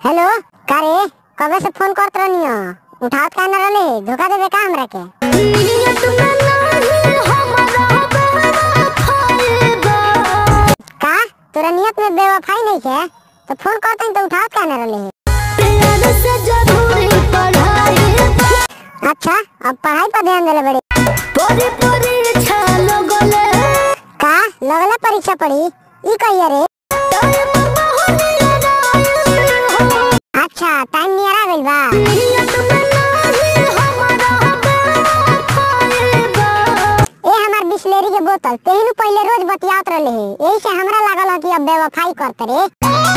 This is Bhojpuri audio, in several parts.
हेलो का रे कबे से फोन करत रहनी हो उठावत का न रहले धोखा देबे का हमरा के नियत में नाही हमरा बेवफाई बा का तोरा नियत में बेवफाई नहीं है तो फोन करते तो उठावत का न रहले प्यार से जरूरी पढ़ाई बा अच्छा अब पढ़ाई पर ध्यान देले बड़े परी परीक्षा लगले का लगला परीक्षा पड़ी ई कहिए रे टाइम महलिया रायल हो अच्छा टाइम नियर आ गइल बा नियत में नाही हमरा बेवफाई बा ए हमार बिस्लेरी के बोतल तेहनु पहले रोज बतियात रहले है यही से हमरा लागल है कि अब बेवफाई करते रे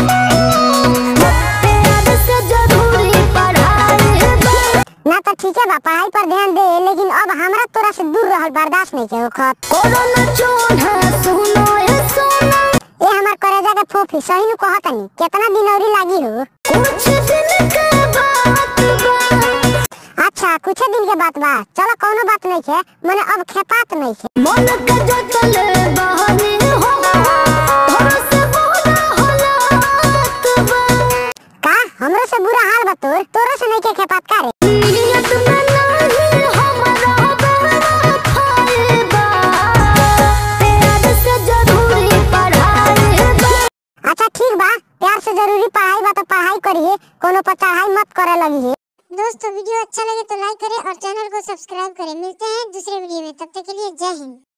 प्यार से जरूरी पढ़ाई बा ना तो ठीक है बा पढ़ाई पर ध्यान दे लेकिन अब हमरा तोरा से दूर रहल बर्दाश्त नहीं के होखत कोरोना चोढ़ा सुनो ए सोना ए हमार करेजा के फोफी सही नु कहतनी कितना दिन औरी लागी हो कुछ दिन के बात बा अच्छा कुछ दिन के बात बा चलो कोनो बात नहीं है मने अब खेपात नहीं है मन के जतले बहनी हो भरोसे बोला हालात बा का हमरो से बुरा हाल बा तोर तोरो से नहीं के खेपात का रे नियत में नहीं हमरा बेवफाई बा प्यार से जरूरी पढ़ाई बा अच्छा ठीक बा प्यार से जरूरी पढ़ाई बा तो पढ़ाई करिए कोनो पर चढ़ाई मत करे लगी है दोस्तों वीडियो अच्छा लगे तो लाइक करें और चैनल को सब्सक्राइब करें मिलते हैं दूसरे वीडियो में तब तक के लिए जय हिंद